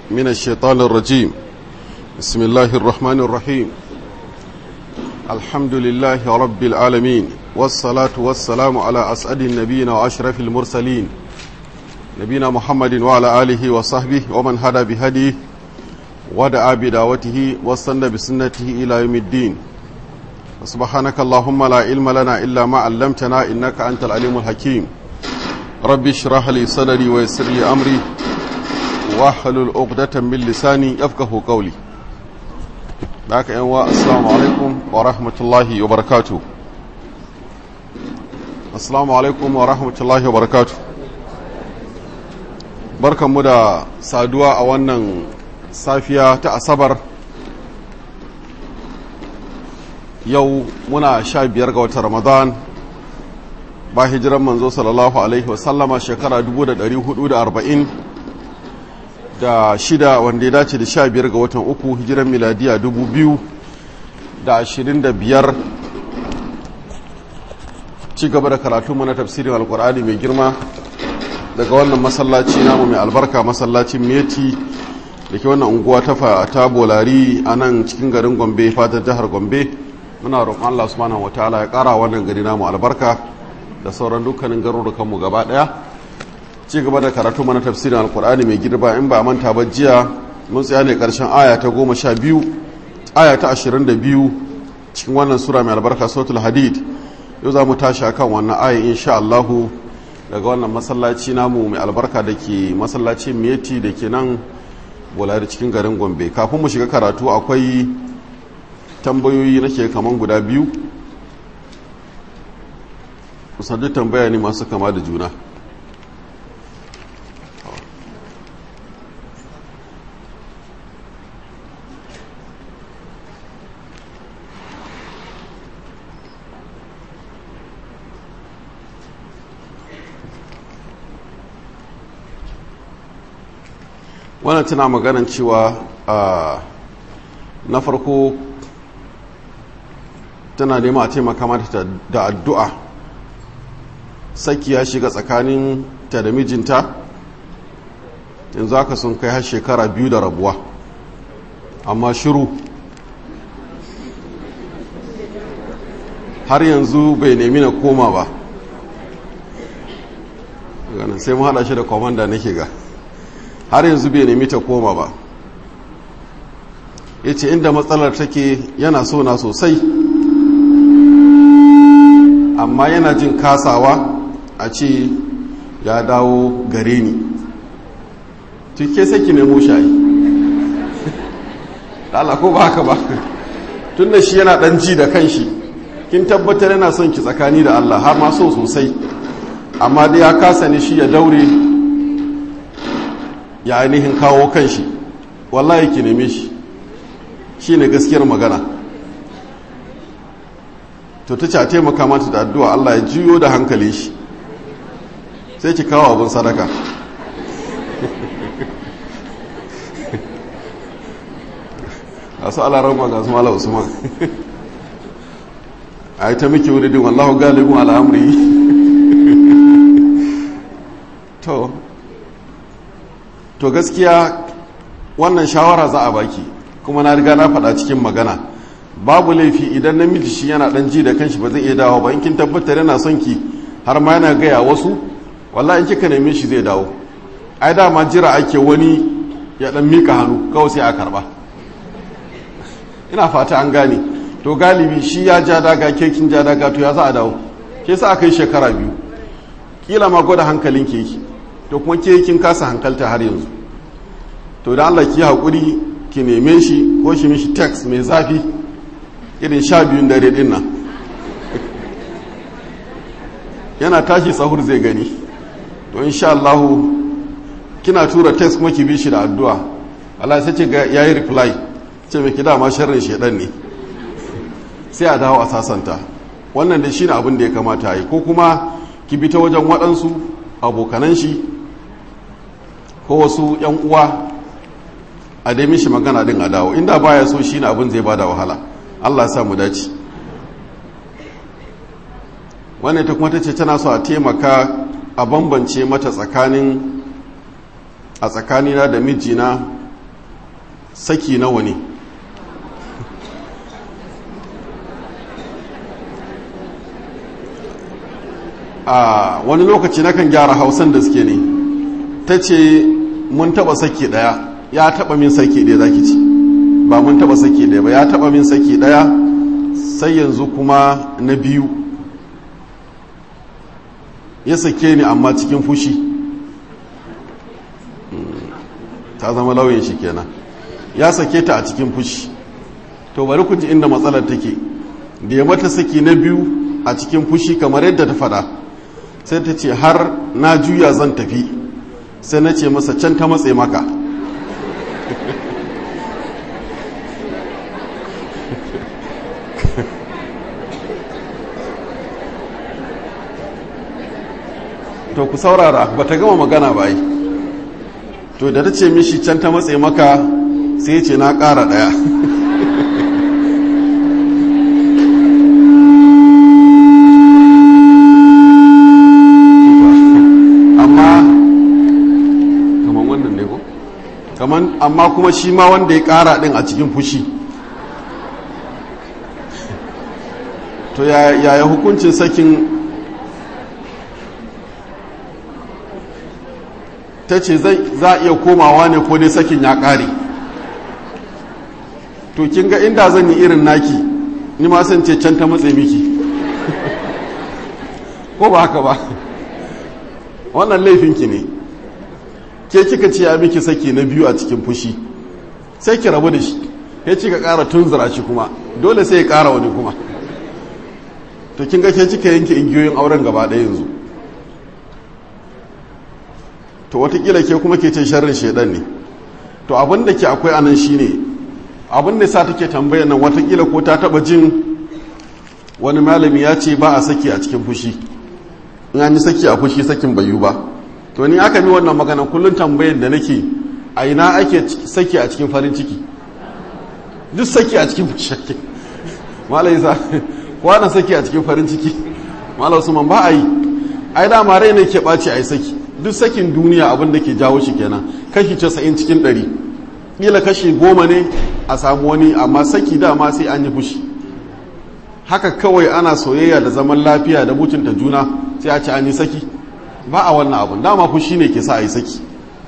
من الشيطان الرجيم بسم الله الرحمن الرحيم الحمد لله رب العالمين والصلاة والسلام على أسعد النبيين وأشرف المرسلين نبينا محمد وعلى آله وصحبه ومن هدى بهديه ودعا بدعوته واستنى بسنته إلى يوم الدين سبحانك اللهم لا علم لنا إلا ما علمتنا إنك أنت العليم الحكيم رب اشرح لي صدري ويسر لي أمري واحلل عقدة من لساني يفقه قولي ذاك أنواع السلام عليكم ورحمة الله وبركاته السلام عليكم ورحمة الله وبركاته barkan mu da saduwa a wannan safiya ta asabar yau muna sha biyar ga watan ramadan ba hijiran manzo sallallahu alaihi wasallama shekara 440 da shida wanda ya dace da sha biyar ga watan uku hijiran miladiya 2025 ci gaba da karatu mana tafsirin alkur'ani mai girma daga wannan masallaci namu mai albarka masallacin meti da ke wannan unguwa ta bolari a nan cikin garin gombe fatar jihar gombe muna roƙon Allah subhanahu wataala ya ƙara wannan gari namu albarka da sauran dukkanin garurukanmu gaba ɗaya ci gaba da karatu mana tafsirin alkur'ani mai girba in ba manta ba jiya mun tsaya ne ƙarshen aya ta goma sha biyu aya ta ashirin da biyu cikin wannan sura mai albarka sautul hadid yau za mu tashi a kan wannan aya insha Allahu daga wannan masallaci namu mai albarka da ke masallacin meti da ke nan bolari cikin garin gombe kafin mu shiga karatu akwai tambayoyi nake kaman guda biyu kusan duk tambaya ne masu kama da juna wannan tana maganan cewa na farko tana nema a taimaka mata da addu'a saki ya shiga tsakanin ta da mijinta yanzu haka sun kai har shekara biyu da rabuwa amma shiru har yanzu bai nemi na koma ba ganin sai mu haɗa shi da kwamanda nake ga har yanzu bai nemi ta koma ba ya ce inda matsalar take yana so na sosai amma yana jin kasawa a ce ya dawo gare ni tuke saki nemo shayi Allah ko ba haka ba tun da shi yana dan ji da kanshi kin tabbatar yana son ki tsakani da Allah har ma so sosai amma dai ya kasa ne shi ya daure ya ainihin kawo kanshi wallahi ki neme shi shi ne gaskiyar magana to ta ce a taimaka mata da addu'a Allah ya juyo da hankali shi sai ki kawo abin sadaka a su alarama ga su mala usman a yi ta miki wuridin wallahu galibin al'amuri to to gaskiya wannan shawara za a baki kuma na riga na faɗa cikin magana babu laifi idan namiji shi yana ɗan ji da kanshi ba zai iya dawo ba in kin tabbatar yana son ki har ma yana gaya wasu wallahi in kika neme shi zai dawo ai dama jira ake wani ya ɗan mika hannu kawai sai a karba ina fata an gane to galibi shi ya ja daga ke kin ja daga to ya za a dawo ke sa aka yi shekara biyu kila ma gwada hankalin keki to kuma ke kin kasa hankalta har yanzu to da Allah ki haƙuri ki neme shi ko shi mishi text mai zafi irin sha biyun dare din nan yana tashi sahur zai gani to insha Allah kina tura text kuma ki bi shi da addu'a Allah sai ce ga yayi reply ce mai kida ma sharrin shedan ne sai a dawo a sasanta wannan da shine abin da ya kamata yi ko kuma ki bi ta wajen waɗansu abokanan shi ko wasu yan uwa a dai mishi magana din a dawo inda baya so shi ne abin zai bada wahala Allah ya mu dace wannan ta kuma ta ce tana so a taimaka a bambance mata tsakanin a tsakanina da mijina saki nawa ne a wani lokaci nakan gyara hausan da suke ne ta ce mun taba saki daya ya taba min saki daya zaki ci ba mun taba saki daya ba ya taba min saki daya sai yanzu kuma na biyu ya sake ni amma cikin fushi ta zama lauyin shi kenan ya sake ta a cikin fushi to bari ku ji inda matsalar take da ya mata saki na biyu a cikin fushi kamar yadda ta fada sai ta ce har na juya zan tafi sai na ce masa can ta matse maka to ku saurara ba ta gama magana ba yi to da ta ce mishi can ta matse maka sai ce na ƙara ɗaya amma kamar wannan ne ko kamar amma kuma shi ma wanda ya ƙara ɗin a cikin fushi to yaya hukuncin sakin ta ce za a iya komawa ne ko dai sakin ya ƙare to kin ga inda zan yi irin naki ni ma san ce can ta matse miki ko ba haka ba wannan laifinki ne ke kika ce ya miki saki na biyu a cikin fushi sai ki rabu da shi ya ci ka ƙara tunzura shi kuma dole sai ya ƙara wani kuma to kin ga ke kika yanke igiyoyin auren gaba ɗaya yanzu to watakila ke kuma ke ce sharrin shaidan ne to abin da ke akwai anan shine abin da sa take tambaya nan watakila ko ta taba jin wani malami ya ce ba a saki a cikin fushi in an yi saki a fushi sakin bayu ba to ni aka mi wannan magana kullum tambayar da nake a ina ake saki a cikin farin ciki duk saki a cikin fushi ake malai sa kwana saki a cikin farin ciki malai usman ba a yi ai dama rai ne ke ɓaci a yi saki duk sakin duniya abin da ke jawo shi kenan kashi casa'in cikin ɗari ƙila kashi goma ne a samu wani amma saki dama sai an yi fushi haka kawai ana soyayya da zaman lafiya da mutunta juna sai a ci an yi saki ba a wannan abin dama fushi ne ke sa a yi saki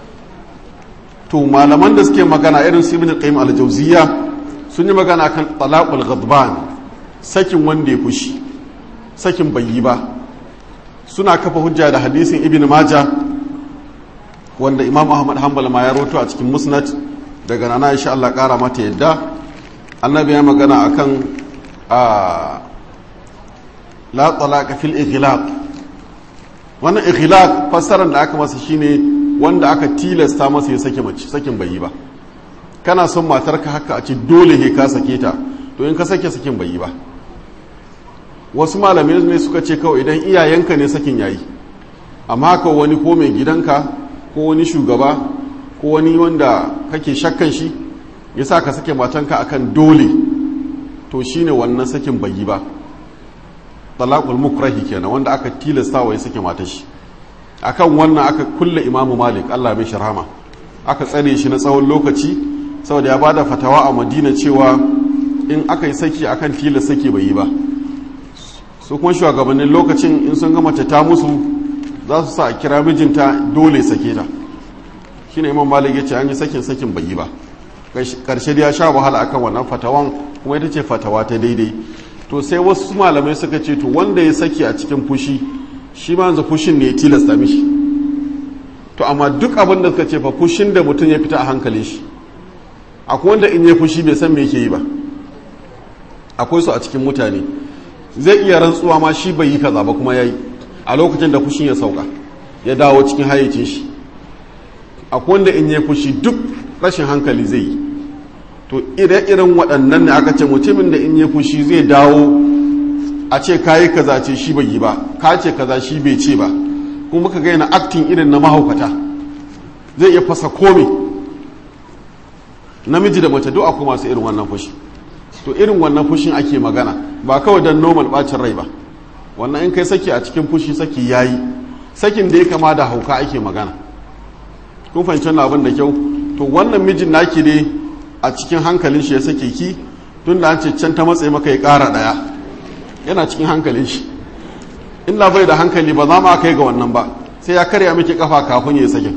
to malaman da suke magana irin su ibn qayyim al-jawziyya sun yi magana kan talaqul ghadban sakin wanda ya fushi sakin bai yi ba suna kafa hujja da hadisin ibn maja wanda imam ahmad hanbal ma ya roto a cikin musnad daga nana insha Allah kara mata yadda annabi ya magana akan a la talaqa fil ighlaq wannan ighlaq fassarar da aka masa shine wanda aka tilasta masa ya sake mace sakin bai yi ba kana son matarka haka a ce dole he ka sake ta to in ka sake sakin bai yi ba wasu malamai ne suka ce kawai idan iyayenka ne sakin yayi amma haka wani ko mai gidanka ko wani shugaba ko wani wanda kake shakkan shi ya sa ka sake matanka akan dole to shine wannan sakin bai yi ba talaqul mukrahi kenan wanda aka tilasta wa ya sake matar shi akan wannan aka kulle imamu malik Allah mai shirama aka tsare shi na tsawon lokaci saboda ya bada fatawa a madina cewa in aka yi saki akan tilas saki bai yi ba su kuma shugabannin lokacin in sun ga mace ta musu za su sa a kira mijinta dole sake ta shine imam malik ya ce an yi sakin sakin bai yi ba karshe da ya sha wahala akan wannan fatawan kuma ita ce fatawa ta daidai to sai wasu malamai suka ce to wanda ya saki a cikin fushi shi ma yanzu fushin ne ya tilasta mishi to amma duk abin da suka ce fa fushin da mutum ya fita a hankalin shi akwai wanda in ya fushi bai san me yake yi ba akwai su a cikin mutane zai iya rantsuwa ma shi bai yi kaza ba kuma yayi a lokacin da fushin ya sauka ya dawo cikin hayyacin shi akwai wanda in ya fushi duk rashin hankali zai yi to ire-iren waɗannan ne aka ce mutumin da in ya fushi zai dawo a ce kayi kaza ce shi bai yi ba ka ce kaza shi bai ce ba kuma ka gaina aktin irin na mahaukata zai iya fasa kome namiji da mace duk akwai masu irin wannan fushi to irin wannan fushin ake magana ba kawai don normal bacin rai ba wannan in kai saki a cikin fushi saki yayi sakin da ya kama da hauka ake magana kun fahimci wannan abin da kyau to wannan mijin naki ne a cikin hankalin shi ya sake ki tun da an ce can ta matsayi maka ya ƙara ɗaya yana cikin hankalin shi in bai da hankali ba za ma kai ga wannan ba sai ya karya miki kafa kafin ya sake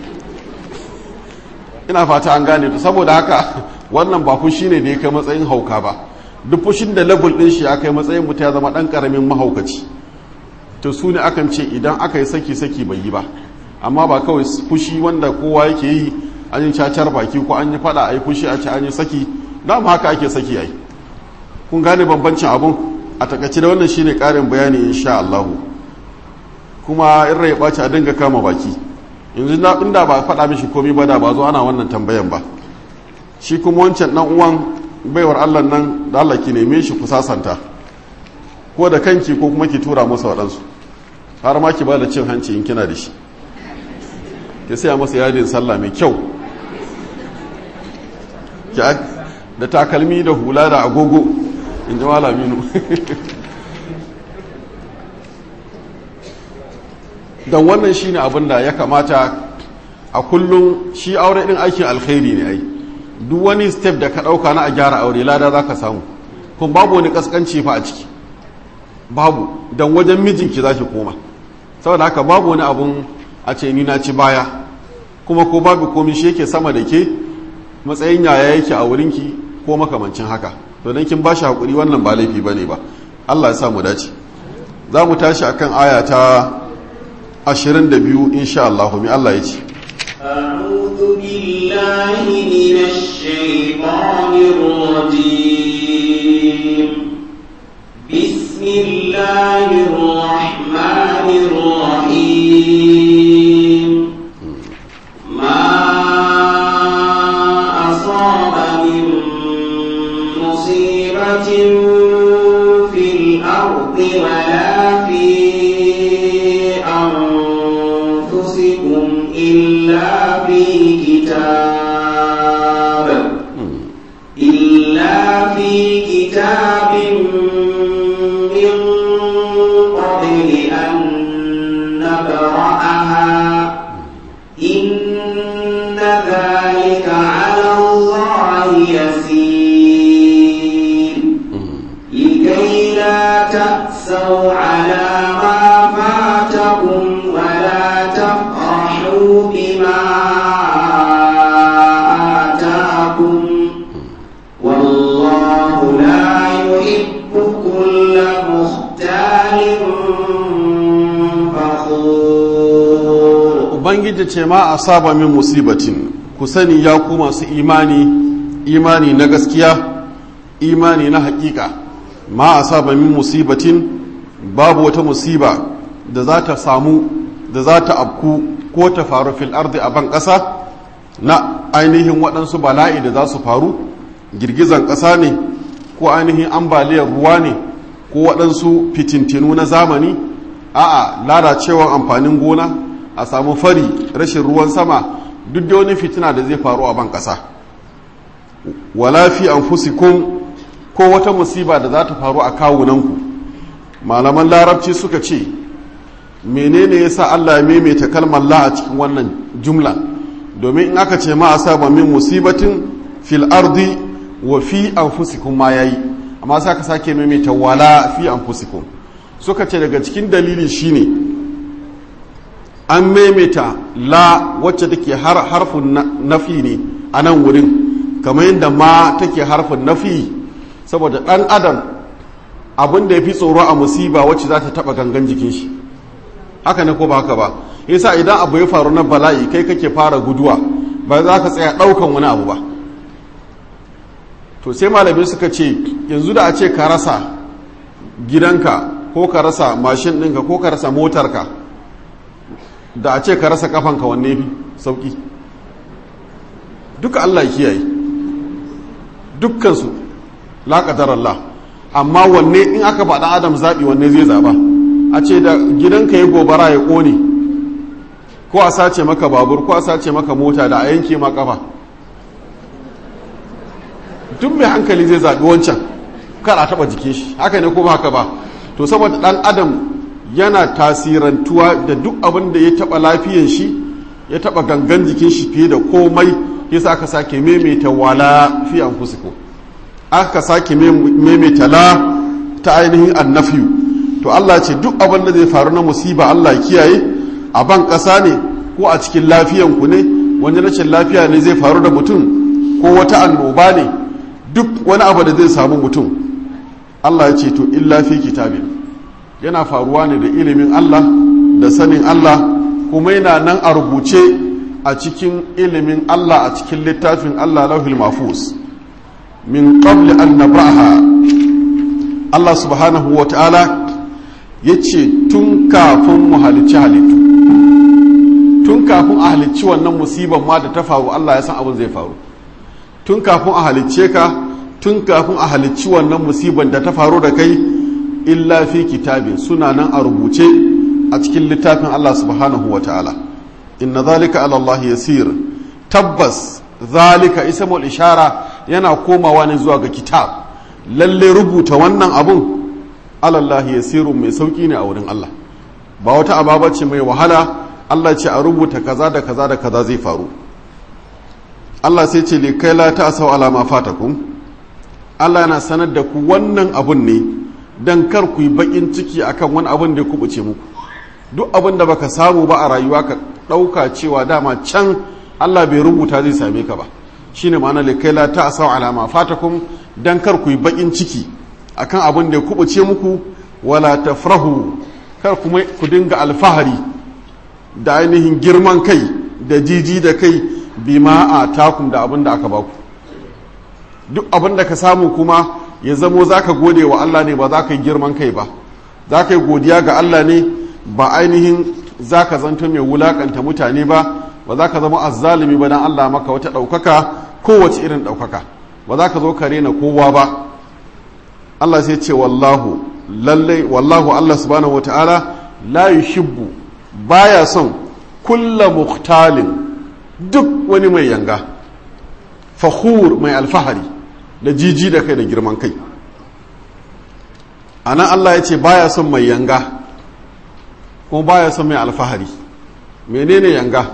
ina fata an gane to saboda haka wannan ba fushi ne da ya kai matsayin hauka ba duk fushin da level din shi ya kai matsayin mutum ya zama dan karamin mahaukaci to su ne akan ce idan aka yi saki saki bai yi ba amma ba kawai fushi wanda kowa yake yi an yi cacar baki ko an yi fada a yi fushi a ce an yi saki dama haka ake saki ai kun gane bambancin abun a takaice da wannan shine karin bayani insha Allah kuma in rai ɓaci a dinga kama baki yanzu na inda ba faɗa mishi komai ba da ba zo ana wannan tambayan ba shi kuma wancan dan uwan baiwar Allah nan da Allah ki neme shi ku sasanta ko da kanki ko kuma ki tura masa waɗansu har ma ki ba da cin hanci in kina da shi ki saya masa yadin sallah mai kyau da takalmi da hula da agogo in ji malaminu don wannan shine abin da ya kamata a kullum shi aure din aikin alkhairi ne ai duk wani step da ka ɗauka na a gyara aure lada za ka samu kun babu wani kaskanci fa a ciki babu don wajen mijinki za ki koma saboda haka babu wani abun a ce ni na ci baya kuma ko babu komi shi yake sama da ke matsayin yaya yake a wurinki ko makamancin haka to dan kin bashi hakuri wannan ba laifi bane ba Allah ya sa mu dace za mu tashi akan aya ta 22 insha Allah mi Allah ya ce أعوذ بالله من الشيطان الرجيم بسم الله الرحمن الرحيم ما أصاب من مصيبة في الأرض ولا في أنفسكم إلا في كتاب إلا في كتاب من قبل أن نبرأها إن ذلك على الله يسير لكي لا تأسوا على ما فاتكم ولا تفرحوا بما آتاكم والله لا يحب كل مختال فخور ubangiji ce ma a saba min musibatin ku sani ya ku masu imani imani na gaskiya imani na hakika ma a saba min musibatin babu wata musiba da za ta samu da za ta afku ko ta faru fil ardi a ban ƙasa na ainihin waɗansu bala'i da za su faru girgizan ƙasa ne ko ainihin ambaliyar ruwa ne ko waɗansu fitintinu na zamani a'a lalacewar amfanin gona a samu fari rashin ruwan sama duk da wani fitina da zai faru a ban ƙasa wala fi anfusikum ko wata musiba da za ta faru a kawunanku malaman larabci suka ce menene yasa Allah ya maimaita kalmar la a cikin wannan jumla domin in aka ce ma asaba min musibatin fil ardi wa fi anfusikum ma yayi amma sai aka sake maimaita wala fi anfusikum suka ce daga cikin dalili shine an maimaita la wacce take har harfin nafi ne a nan wurin kamar yadda ma take harfin nafi saboda ɗan adam abin da ya fi tsoro a musiba wacce za ta taɓa gangan jikin shi haka ne ko ba haka ba yasa idan abu ya faru na bala'i kai kake fara guduwa ba za ka tsaya ɗaukan wani abu ba to sai malamai suka ce yanzu da a ce ka rasa gidanka ko ka rasa mashin ɗinka ko ka rasa motarka da a ce ka rasa kafanka wanne fi sauki duka Allah kiyaye dukkansu laƙadar Allah amma wanne in aka faɗa adam zaɓi wanne zai zaɓa a ce da gidanka ya gobara ya ƙone ko a sace maka babur ko a sace maka mota da a yanke ma kafa duk mai hankali zai zaɓi wancan kar a taɓa jikin shi haka ne ko ba haka ba to saboda ɗan adam yana tasirantuwa da duk abin da ya taɓa lafiyan shi ya taɓa gangan jikin shi fiye da komai yasa aka sake maimaita wala fi anfusikum aka sake maimaita la ta ainihin annafiyu to Allah ce duk abin da zai faru na musiba Allah kiyaye a ban ƙasa ne ko a cikin lafiyanku ne wani rashin lafiya ne zai faru da mutum ko wata annoba ne duk wani abu da zai samu mutum Allah ya ce to illa fi kitabin yana faruwa ne da ilimin Allah da sanin Allah kuma yana nan a rubuce a cikin ilimin Allah a cikin littafin Allah lauhil mafus min qabli an nabraha Allah subhanahu wa ta'ala ya ce tun kafin mu halicci halittu tun kafin a halicci wannan musiban ma da ta faru Allah ya san abin zai faru tun kafin a halicce ka tun kafin a halicci wannan musiban da ta faru da kai illa fi kitabin suna nan a rubuce a cikin littafin Allah subhanahu wa ta'ala inna zalika ala Allah yasir tabbas zalika ismul ishara yana komawa ne zuwa ga kitab lalle rubuta wannan abun alallahi yasirun mai sauki ne a wurin Allah ba wata ababa ce mai wahala Allah ce a rubuta kaza da kaza da kaza zai faru Allah sai ce likai la ta asau alama fatakum Allah yana sanar da ku wannan abun ne dan kar ku yi bakin ciki akan wani abun da ya kubuce muku duk abin da baka samu ba a rayuwa ka ɗauka cewa dama can Allah bai rubuta zai same ka ba shine ma'ana likai la ta asau alama fatakum dan kar ku yi bakin ciki akan abin da ya kubuce muku wala tafrahu kar kuma ku dinga alfahari da ainihin girman kai da jiji da kai bima a takum da abin da aka baku duk abin da ka samu kuma ya zamo za ka gode wa Allah ne ba za ka yi girman kai ba za ka yi godiya ga Allah ne ba ainihin za ka zanto mai wulakanta mutane ba ba za ka zama azzalumi ba don Allah maka wata ɗaukaka kowace irin ɗaukaka ba za ka zo ka rena kowa ba Allah sai ce wallahu lallai wallahu Allah subhanahu wata'ala la yuhibbu baya son kulla muhtalin duk wani mai yanga fakhur mai alfahari da jiji da kai da girman kai anan Allah ya ce baya son mai yanga kuma baya son mai alfahari menene yanga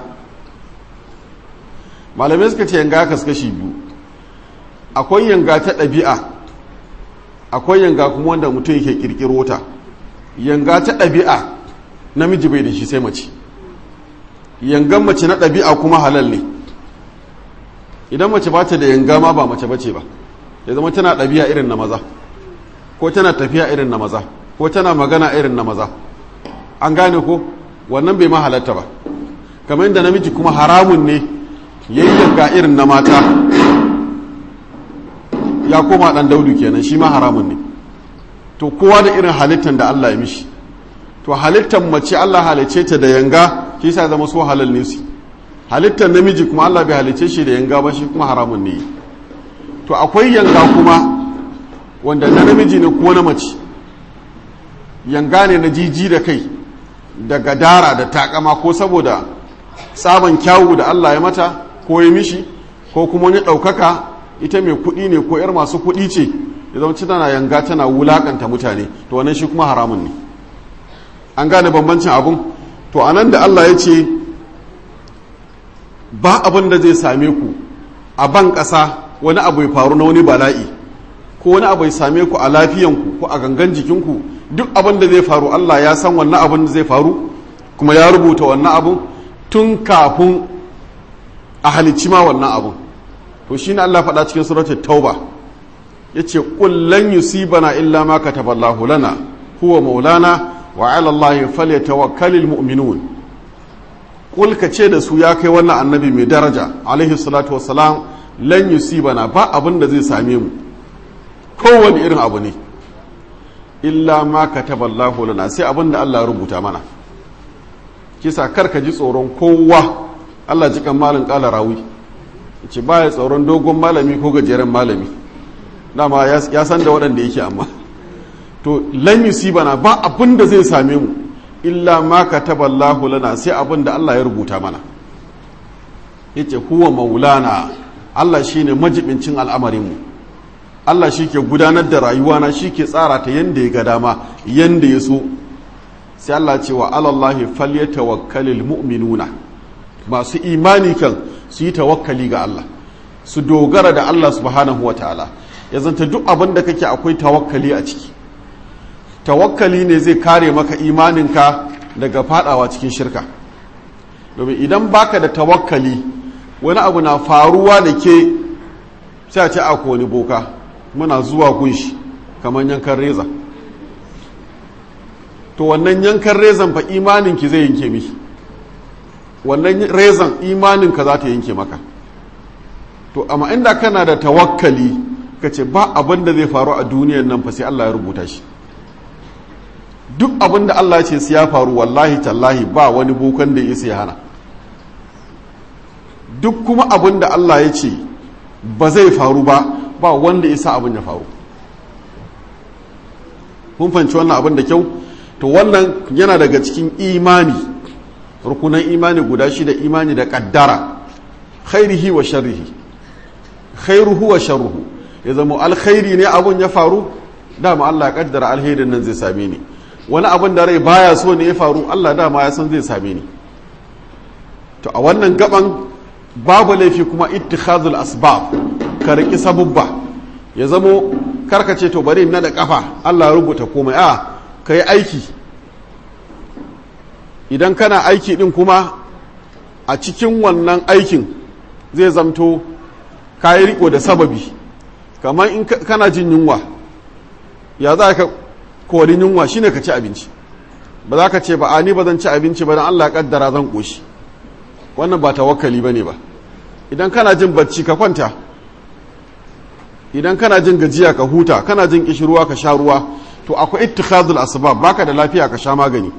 malamai suka ce yanga kaskashi biyu akwai yanga ta ɗabi'a akwai yanga kuma wanda mutum yake kirkiro ta yanga ta ɗabi'a namiji bai da shi sai mace yangan mace na ɗabi'a kuma halal ne idan mace ba ta da yanga ma ba mace bace ba ya zama tana ɗabi'a irin na maza ko tana tafiya irin na maza ko tana magana irin na maza an gane ko wannan bai ma halatta ba kamar yadda namiji kuma haramun ne yayi yanga irin na mata ya koma dan daudu kenan shi ma haramun ne to kowa da irin halittar da Allah ya mishi to halittar mace Allah halice ta da yanga shi sa zama so halal ne su halittar namiji kuma Allah bai halice shi da yanga ba shi kuma haramun ne to akwai yanga kuma wanda na namiji ne ko na mace yanga ne na jiji da kai da gadara da takama ko saboda tsaban kyawu da Allah ya mata ko ya mishi ko kuma wani ɗaukaka ita mai kuɗi ne ko 'yar masu kuɗi ce ya zama tana yanga tana wulakanta mutane to wannan shi kuma haramun ne an gane bambancin abun to anan da Allah ya ce ba abin da zai same ku a ban ƙasa wani abu ya faru na wani bala'i ko wani abu ya same ku a lafiyanku ko a gangan jikinku duk abin da zai faru Allah ya san wannan abin da zai faru kuma ya rubuta wannan abun tun kafin a halicci ma wannan abun to shi ne Allah faɗa cikin suratul tauba ya ce ƙullan yusibana illa ma kataballahu lana huwa maulana wa ala Allah falyatawakkalul mu'minun kul ka ce da su ya kai wannan annabi mai daraja alaihi salatu wassalam lan yusibana ba abin da zai same mu kowane irin abu ne illa ma kataballahu lana sai abin da Allah rubuta mana kisa kar ka ji tsoron kowa Allah jikan malin kala rawi ce baya tsoron dogon malami ko gajeren malami dama ya san da waɗanda yake amma to lan bana ba abin da zai same mu illa ma kataballahu lana sai abin da Allah ya rubuta mana yace huwa maulana Allah shine majibincin al'amarin mu Allah shi ke gudanar da rayuwa na shi ke tsara ta yanda ya ga dama yanda ya so sai Allah ce wa alallahi falyatawakkalul mu'minuna masu imani kan su yi tawakkali ga Allah su dogara da Allah subhanahu wa ta'ala ya zanta duk abin da kake akwai tawakkali a ciki tawakkali ne zai kare maka imaninka daga fadawa cikin shirka domin idan baka da tawakkali wani abu na faruwa da ke sai a ce a wani boka muna zuwa gunshi kamar yankan reza to wannan yankan rezan fa imaninki zai yanke miki wannan rezan imaninka za ta yanke maka to amma inda kana da tawakkali ka ce ba abin da zai faru a duniyan nan fa sai Allah ya rubuta shi duk abin da Allah ce su ya faru wallahi tallahi ba wani bokan da ya hana duk kuma abin da Allah ya ce ba zai faru ba ba wanda isa abin ya faru kun fanci wannan abin da kyau to wannan yana daga cikin imani rukunan imani guda shida imani da kaddara khairihi wa sharrihi khairuhu wa sharruhu ya zama alkhairi ne abun ya faru dama Allah ya kaddara alherin nan zai same ni wani abin da rai baya so ne ya faru Allah dama ya san zai same ni to a wannan gaban babu laifi kuma ittikhazul asbab ka riki sabubba ya zamo karkace to bari na da kafa Allah ya rubuta komai a kai aiki idan kana aiki din kuma a cikin wannan aikin zai zamto kayi riko da sababi kamar in kana jin yunwa ya za ka korin yunwa shine ka ci abinci ba za ka ce ba a ni ba zan ci abinci ba don Allah ya kaddara zan koshi wannan ba tawakkali bane ba idan kana jin bacci ka kwanta idan kana jin gajiya ka huta kana jin kishirwa ka sha ruwa to akwai ittikhazul asbab baka da lafiya ka sha magani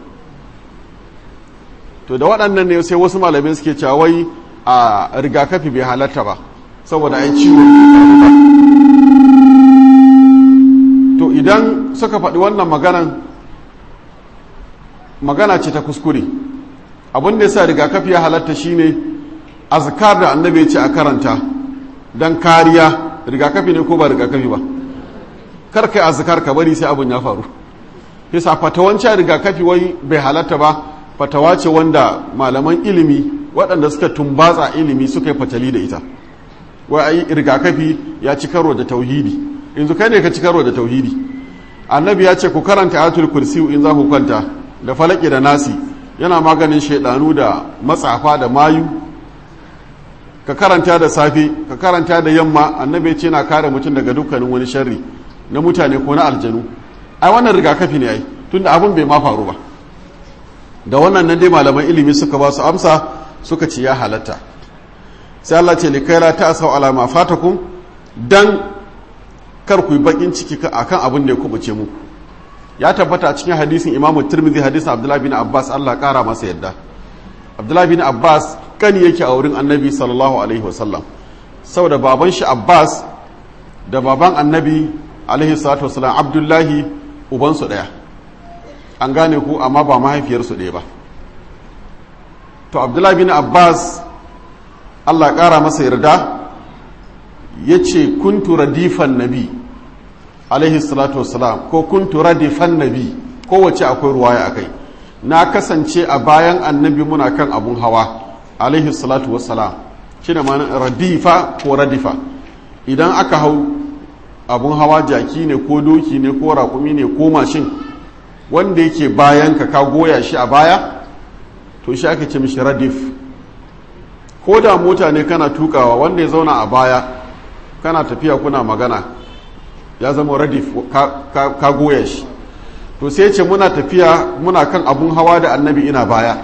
to da waɗannan ne sai wasu malamai suke cewa wai a rigakafi bai halatta ba saboda ai ciwo to idan suka faɗi wannan maganan magana ce ta kuskure abin da yasa rigakafi ya halatta shine azkar da annabi ya ce a karanta don kariya rigakafi ne ko ba rigakafi ba kar kai azkar ka bari sai abin ya faru yasa fatawancin rigakafi wai bai halatta ba fatawa ce wanda malaman ilimi waɗanda suka tumbatsa ilimi suka yi fatali da ita wai ayi rigakafi ya ci karo da tauhidi yanzu kai ne ka ci karo da tauhidi annabi ya ce ku karanta ayatul kursi in za ku kwanta da falaki da nasi yana maganin shaidanu da matsafa da mayu ka karanta da safe ka karanta da yamma annabi ce na kare mutum daga dukkanin wani sharri na mutane ko na aljanu ai wannan rigakafi ne ai tunda abin bai ma faru ba da wannan nan dai malaman ilimi suka ba su amsa suka ce ya halatta sai Allah ce li kaila ta asau ala ma fatakum dan kar ku yi bakin ciki akan abin da ya kubuce muku ya tabbata a cikin hadisin Imam Tirmidhi hadisin Abdullah bin Abbas Allah kara masa yadda Abdullah bin Abbas kani yake a wurin Annabi sallallahu alaihi wasallam saboda baban shi Abbas da baban Annabi alaihi salatu wasallam Abdullahi ubansu daya an gane ku amma ba mahaifiyarsu ɗaya ba to abdullahi bin abbas allah ƙara masa yarda ya ce kuntu radifan nabi alaihi salatu wasalam ko kuntu radifan nabi kowace akwai ruwaya akai na kasance a bayan annabi muna kan abun hawa alaihi salatu wasalam shi da radifa ko radifa idan aka hau abun hawa jaki ne ko doki ne ko raƙumi ne ko mashin wanda yake bayan ka ka goya shi a baya to shi ake ce mishi radif ko da mota ne kana tukawa wanda ya zauna a baya kana tafiya kuna magana ya zama radif ka, ka, ka goya shi to sai ce muna tafiya muna kan abun hawa da annabi ina baya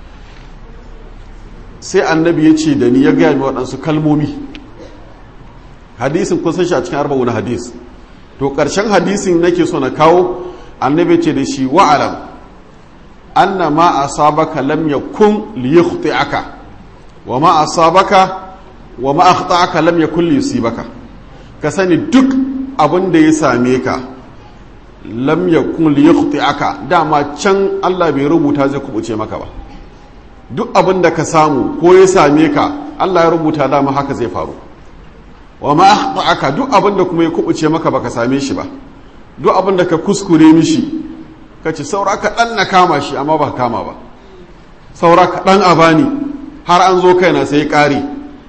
sai annabi ya ce da ni ya gaya mi waɗansu kalmomi hadisin kun san shi a cikin arba'u na hadis to ƙarshen hadisin nake so na kawo annabi ce da shi wa'alam anna ma asabaka lam yakun liyukhti'aka wa ma asabaka wa ma akhta'aka lam yakun liyusibaka ka sani duk abin da ya same ka lam yakun liyukhti'aka dama can Allah bai rubuta zai kubuce maka ba duk abin da ka samu ko ya same ka Allah ya rubuta dama haka zai faru wa ma akhta'aka duk abin da kuma ya kubuce maka baka same shi ba duk abin da ka kuskure mishi ka ce saura ka ɗan na kama shi amma ba kama ba saura ka ɗan a bani har an zo kaina sai ƙari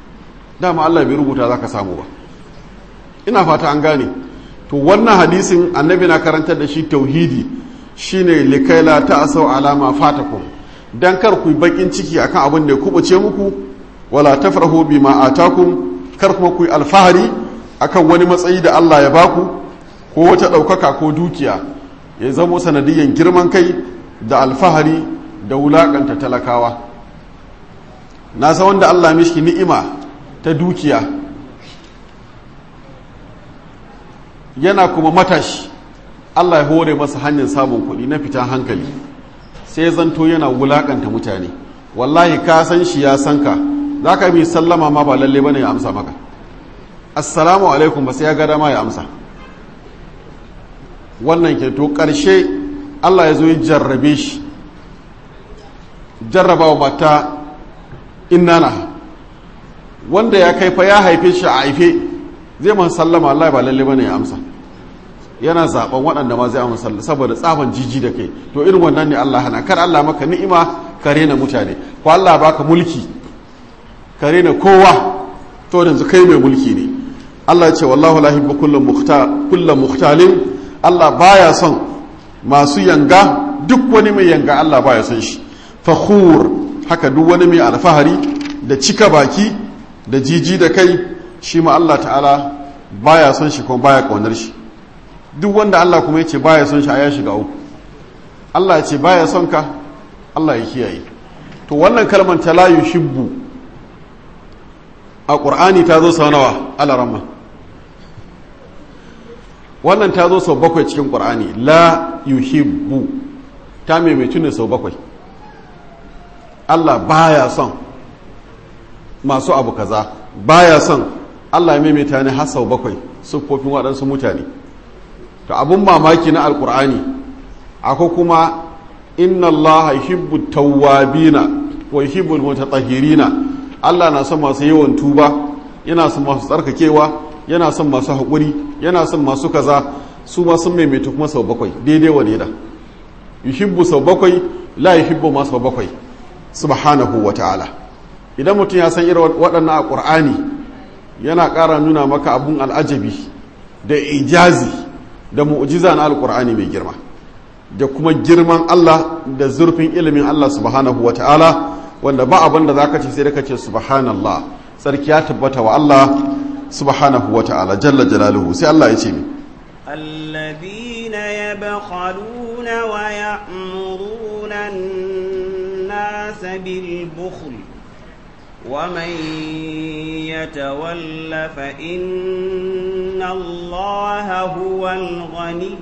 dama Allah bai rubuta za ka samu ba ina fata an gane to wannan hadisin annabi na karantar da shi tauhidi shine likaila ta asau alama fatakum dan kar ku bakin ciki akan abin da ya kubuce muku wala tafrahu bima atakum kar kuma ku alfahari akan wani matsayi da Allah ya baku ko wata ɗaukaka ko dukiya ya zamo sanadiyan girman kai da alfahari da wulakanta talakawa na san wanda Allah mishi ni'ima ta dukiya yana kuma matashi Allah ya hore masa hanyar samun kuɗi na fitan hankali sai zanto yana wulakanta mutane wallahi ka san shi ya san ka za ka yi sallama ma ba lalle bane ya amsa maka assalamu alaikum ba sai ya gada ma ya amsa wannan ke to ƙarshe Allah ya zo ya jarrabe shi jarrabawa mata innana wanda ya kai fa ya haife shi a haife zai man sallama Allah ba lalle bane ya amsa yana zaben waɗanda ma zai amsa saboda tsaban jiji da kai to irin wannan ne Allah hana kar Allah maka ni'ima ka rena mutane ko Allah baka mulki ka rena kowa to yanzu kai mai mulki ne Allah ya ce wallahu la yuhibbu kullu mukhtal kullu mukhtalin Allah baya son masu yanga duk wani mai yanga Allah baya son shi fakhur haka duk wani mai alfahari da cika baki da jiji da kai shi ma Allah ta'ala baya son shi kuma baya kaunar shi duk wanda Allah kuma ya ce baya son shi a ya shiga uku Allah ya ce baya son ka Allah ya kiyaye to wannan kalmar ta la yuhibbu a ƙur'ani ta zo sau nawa alaramma wannan ta zo sau bakwai cikin ƙur'ani la yuhibbu ta maimaitu ne sau bakwai Allah baya son masu abu kaza baya son Allah ya maimaita ne har sau bakwai siffofin waɗansu mutane to abun mamaki na alƙur'ani akwai kuma inna Allah yuhibbu tawwabina wa yuhibbu mutatahhirina Allah na son masu yawan tuba yana son masu tsarkakewa yana son masu haƙuri yana son masu kaza su ma sun maimaita kuma sau bakwai daidai wa daida yuhibbu sau bakwai la yuhibbu ma sau bakwai subhanahu wa ta'ala idan mutum ya san irin waɗannan a ƙur'ani yana ƙara nuna maka abun al'ajabi da ijazi da mu'jiza na alƙur'ani mai girma da kuma girman Allah da zurfin ilimin Allah subhanahu wa ta'ala wanda ba abin da za ka ce sai da ka ce subhanallah sarki ya tabbata wa Allah subhanahu wa ta'ala jalla jalaluhu sai Allah ya ce mi الذين يبخلون ويأمرون الناس بالبخل ومن يتول فإن الله هو الغني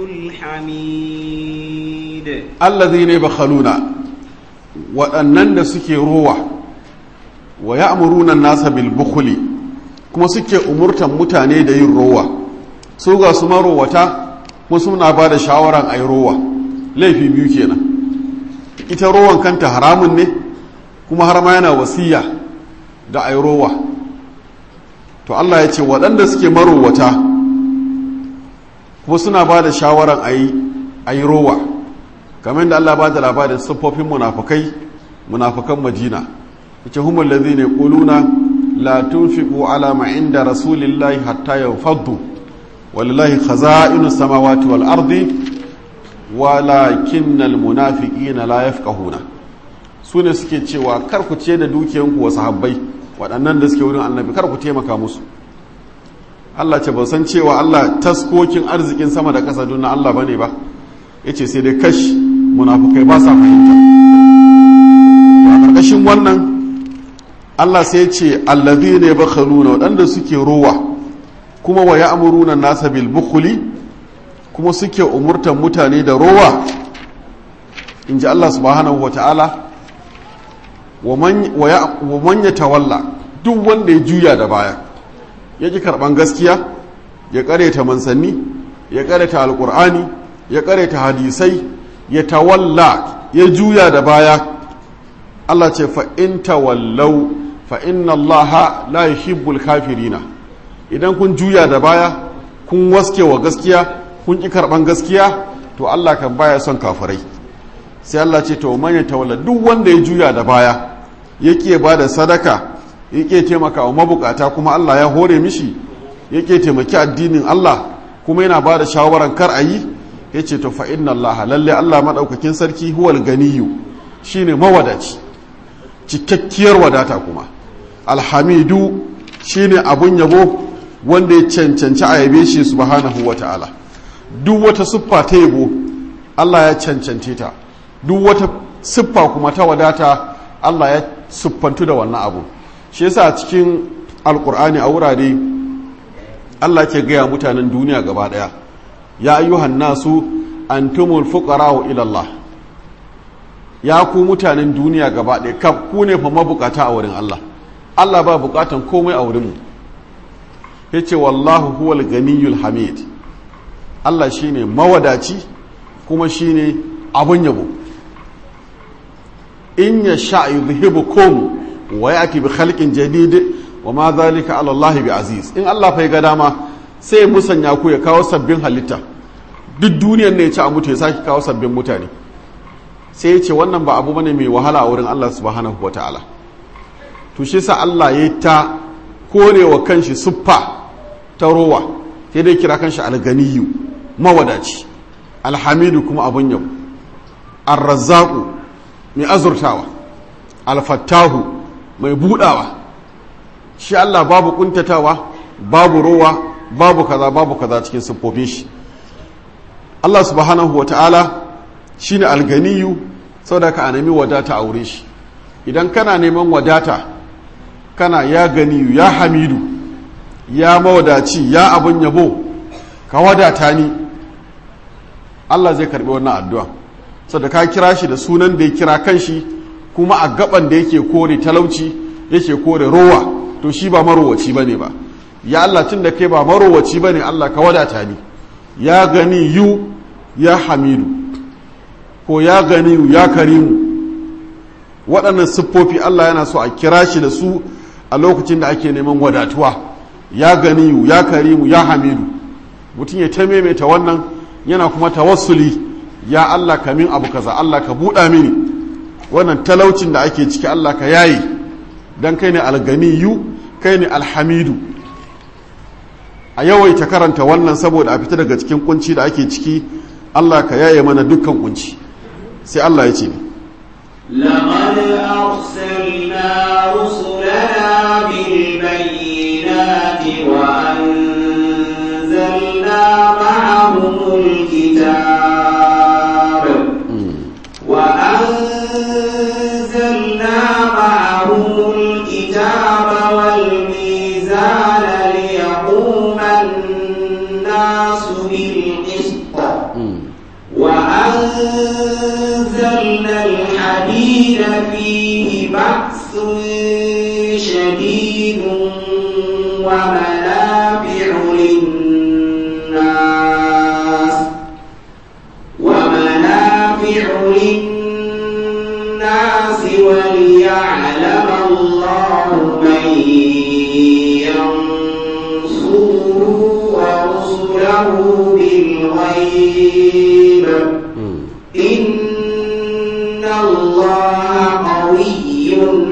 الحميد الذين يبخلون waɗannan da suke rowa wa ya amurunan nasa bilbukuli kuma suke umurtan mutane da yin rowa su ga su marowata kuma suna ba da shawaran a yi rowa laifi biyu kenan ita rowan kanta haramun ne kuma har ma yana wasiya da a yi rowa to Allah ya ce waɗanda suke marowata kuma suna ba da shawaran a yi rowa kamar da Allah ba da labarin siffofin munafukai munafukan Madina yace humul ladhina yaquluna la tunfiqu ala ma inda rasulillahi hatta yanfaddu walillahi khaza'inu samawati wal ardi walakinnal munafiqina la yafqahuna sune suke cewa kar ku ce da dukiyanku wa sahabbai waɗannan da suke wurin annabi kar ku taimaka musu Allah ce ba san cewa Allah taskokin arzikin sama da ƙasa don Allah bane ba yace sai dai kashi munafukai ba sa fahimta a ƙarƙashin wannan Allah sai ce allazi ne ba khaluna waɗanda suke rowa kuma wa ya amuruna nasa bil bukhuli kuma suke umurtan mutane da rowa in ji Allah subhanahu wa ta'ala wa man ya tawalla duk wanda ya juya da baya ya ji karɓan gaskiya ya ƙareta mansanni ya ƙareta alƙur'ani ya ƙareta hadisai ya tawalla ya juya da baya Allah ce fa'in tawallau fa'in Allah la yuhibbul kafirina idan kun juya da baya kun waske wa gaskiya kun ƙi karɓan gaskiya to Allah kan baya son kafirai sai Allah ce to manya tawalla duk wanda ya juya da baya ya ƙi ba da sadaka yake taimaka wa mabukata kuma Allah ya hore mishi yake taimaki addinin Allah kuma yana ba da shawaran kar a yi ya ce to fa inna Allah lalle Allah maɗaukakin sarki huwal ganiyu shine mawadaci cikakkiyar wadata kuma alhamidu shine abun yabo wanda ya cancanci a yabe shi subhanahu wa ta'ala duk wata siffa ta yabo Allah ya cancance ta duk wata siffa kuma ta wadata Allah ya siffantu da wannan abu shi yasa cikin alkur'ani a wurare Allah ke gaya mutanen duniya gaba daya ya ayyuhan nasu antumul fuqara'u ila Allah ya ku mutanen duniya gaba daya kaf ku ne fa mabukata a wurin Allah Allah ba bukatan komai a wurin mu yace wallahu huwal ganiyul hamid Allah shine mawadaci kuma shine abun yabo in yasha yuzhibukum wa yati bi khalqin jadid wa ma zalika ala Allah bi aziz in Allah fa ga dama sai musanya ku ya kawo sabbin halitta duk duniyar ne ya ci a mutu ya saki kawo sabbin mutane sai ya ce wannan ba abu bane mai wahala a wurin Allah subhanahu wataala to shi sa Allah ya ta korewa kanshi suffa ta rowa sai dai kira kanshi alganiyu mawadaci alhamidu kuma abun yau arrazzaku mai azurtawa alfattahu mai budawa shi Allah babu kuntatawa babu rowa babu kaza babu kaza cikin siffofin shi Allah subhanahu wa ta'ala shi ne alganiyu sau da ka nemi wadata a wurin shi idan kana neman wadata kana ya ganiyu ya hamidu ya mawadaci ya abun yabo ka wadata ni Allah zai karbi wannan addu'a sau da ka kira shi da sunan da ya kira kanshi kuma a gaban da yake kore talauci yake kore rowa to shi ba marowaci ba ne ba ya Allah tun da kai ba marowaci ba ne Allah ka wadata ni ya gani yu ya hamidu ko ya gani yu ya karimu waɗannan siffofi Allah yana so a kira shi da su a lokacin da ake neman wadatuwa ya gani yu ya karimu ya hamidu mutum ya ta maimaita wannan yana kuma tawassuli ya Allah ka min abu kaza Allah ka buɗa mini wannan talaucin da ake ciki Allah ka yayi dan kai ne alganiyu kai ne alhamidu a yawaita karanta wannan saboda a fita daga cikin kunci da ake ciki Allah ka yaye mana dukkan kunci sai Allah ya ce لقد أرسلنا رسلنا بالبينات وأنزلنا معهم الكتاب وأنزلنا معهم الكتاب والميزان ليقوم الناس بالقسط وأنزلنا الحديد فيه بأس شديد ومنافع للناس ومنافع للناس وليعلم الله من ينصره ورسله بالغيب إن الله قوي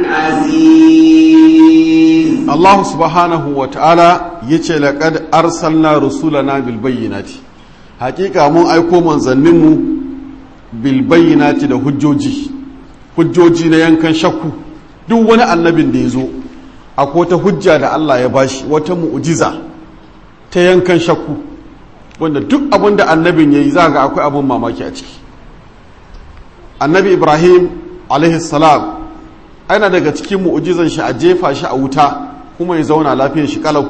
عزيز Allah subhanahu wa ta'ala ya ce laƙad arsalna rusulana bil bayyinati hakika mun aiko manzanninmu bil bayyinati da hujjoji hujjoji na yankan shakku duk wani annabin da ya zo akwai wata hujja da Allah ya bashi wata mu'ujiza ta yankan shakku wanda duk abin da annabin ya yi za ga akwai abin mamaki a ciki annabi ibrahim salam ana daga cikin mu'ujizan shi a jefa shi a wuta kuma ya zauna lafiyar shi kalau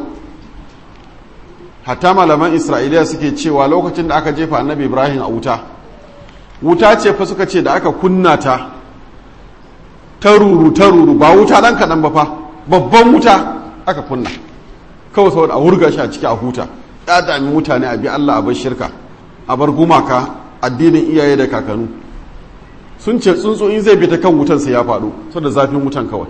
hatta malaman isra'iliya suke cewa lokacin da aka jefa annabi ibrahim a wuta wuta ce fa suka ce da aka kunna ta taruru taruru ba wuta dan kaɗan ba fa babban wuta aka kunna kawai saboda a wurga shi a ciki a huta ya dami mutane a bi allah a bar shirka a bar gumaka addinin iyaye da kakanu sun ce tsuntsu in zai bi ta kan wutan sai ya faɗo saboda zafin wutan kawai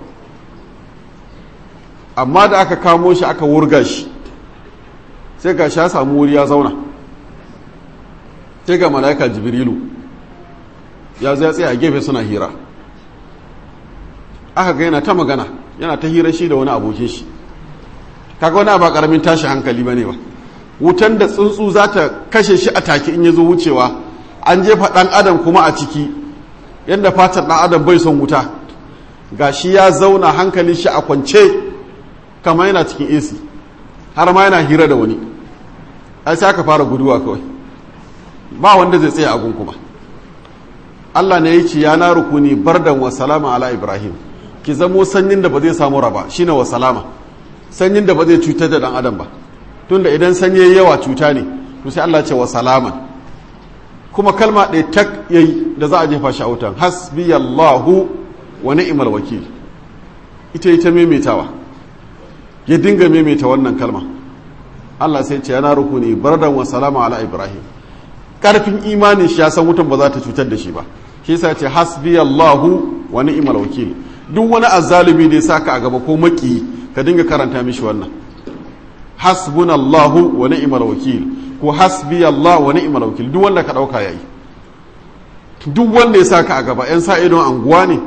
amma da aka kamo shi aka wurga shi sai ga sha samu wuri ya zauna sai ga mala'ika jibrilu ya zai tsaye a gefe suna hira aka ga yana ta magana yana ta hira shi da wani abokin shi kaga wani ba karamin tashi hankali bane ba wutan da tsuntsu za ta kashe shi a take in ya zo wucewa an jefa ɗan adam kuma a ciki yadda fatar ɗan adam bai son wuta ga shi ya zauna hankalin shi a kwance kamar yana cikin ac har ma yana hira da wani ai sai aka fara guduwa kawai ba wanda zai tsaye a gun kuma Allah ne ya ce ya na rukuni bardan wa salama ala ibrahim ki zamo sanyin da ba zai samu raba shine wa salama sanyin da ba zai cutar da dan adam ba tunda idan sanyi yawa cuta ne to sai Allah ce wa salaman kuma kalma ɗaya tak yayi da za a jefa shi a wutan hasbiyallahu wa ni'mal wakil ita ita maimaitawa ya dinga maimaita wannan kalma Allah sai ce yana rukuni bardan wa salama ala ibrahim karfin imanin shi ya san wutan ba za ta cutar da shi ba shi yasa ce hasbiyallahu wa ni'mal wakil duk wani azzalumi da ya saka a gaba ko maki ka dinga karanta mishi wannan hasbunallahu wa ni'mal wakil ko hasbiyallahu wa ni'mal wakil duk wanda ka dauka yayi duk wanda ya saka a gaba yan sa idon anguwa ne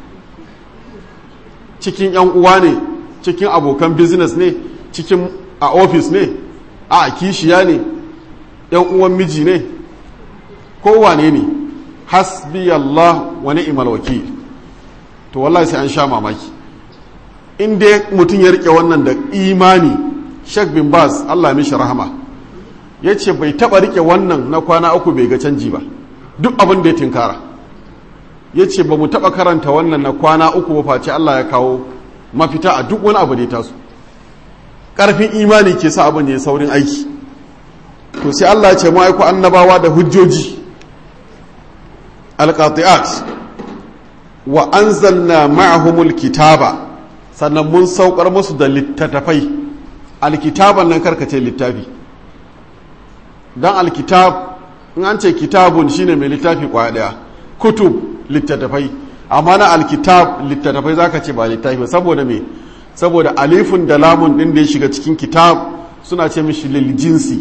cikin yan uwa ne cikin abokan business ne cikin a office ne a kishiya ne yan uwan miji ne kowane ne hasbiyallah wa ni'mal wakil to wallahi sai an sha mamaki in dai mutum ya rike wannan da imani Sheikh bin Bas Allah mishi rahama ya ce bai taba rike wannan na kwana uku bai ga canji ba duk abin da ya tinkara ya ce ba mu taba karanta wannan na kwana uku ba face Allah ya kawo mafita a duk wani abu da ya taso ƙarfin imani ke sa abin ya saurin aiki to sai Allah ya ce mu aiko annabawa da hujjoji alqati'at wa anzalna ma'ahumul kitaba sannan mun saukar musu da littattafai alkitaban nan karkace littafi dan alkitab in an ce kitabun shine mai littafi kwaya daya kutub littattafai amma na alkitab littattafai zaka ce ba littafi saboda me saboda alifun da lamun din da ya shiga cikin kitab suna ce mishi lil jinsi